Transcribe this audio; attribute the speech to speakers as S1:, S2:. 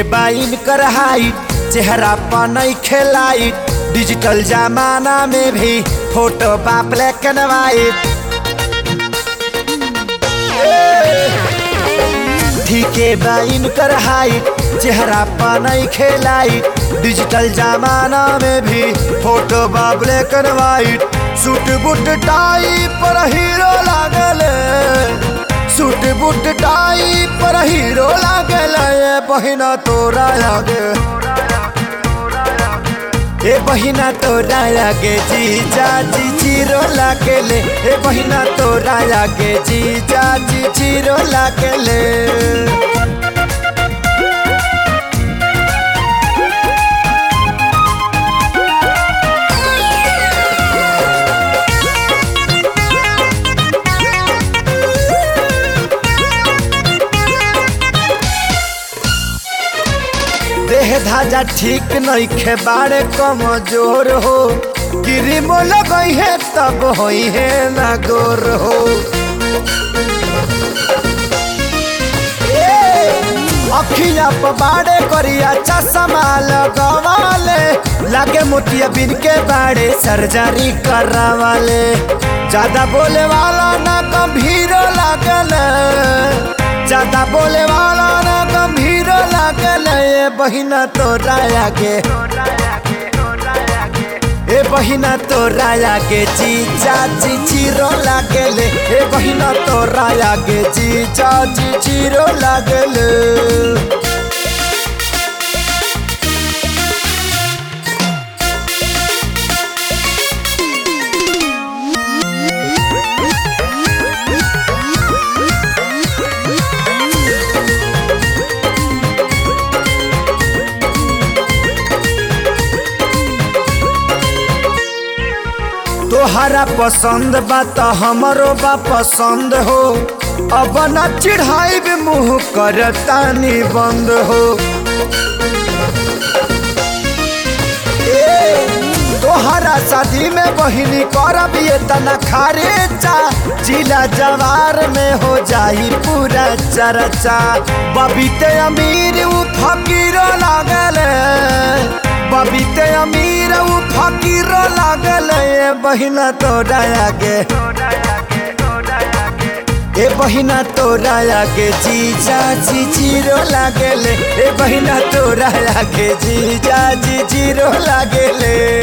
S1: बाइन कर हाइट चेहरा पर नहीं खेलाइट डिजिटल जमाना में भी फोटो बा ब्लैक एंड वाइट ठीके बाइन कर हाइट चेहरा पर नहीं खेलाइट डिजिटल जमाना में भी फोटो बा black and white suit boot tie पर हीरो लागल सूट बूट टाई पर हीरो लागल ए बहिना तोरा लागे ए बहिना तोरा लागे जीजा जी जीरो लागेले ए बहिना तोरा लागे जीजा जी जीरो लागेले देह धाजा ठीक नहीं खे बाड़े कमजोर हो क्रीमो लगई है तब होई है ना गोर हो अखिया पर बाड़े करिया चश्मा लगवाले लागे मोतिया बिन के बाड़े सर्जरी करवाले ज्यादा बोले वाला ना गंभीर लागल ज्यादा बोले वाला ना गंभीर लागल ए बहिना तोरा आगे ए बहिना तोरा आगे जीजा जी जीरो लागेले ए बहिना तोरा आगे जीजा जी जीरो लागेले तोहरा पसंद बा त हमरो बा पसंद हो अब न चिढ़ाई भी मुँह कर तानी बंद हो ए, तोहरा शादी में बहिनी करब ये तना खारेचा जिला जवार में हो जाई पूरा चर्चा बबीते अमीर उ फकीर लागल बबीते अमीर उ फकीर लागल ए बहिना तोरा आगे ए बहिना तोरा आगे जीजा जी जीरो लागेले ए बहिना तोरा आगे जीजा जी जीरो लागेले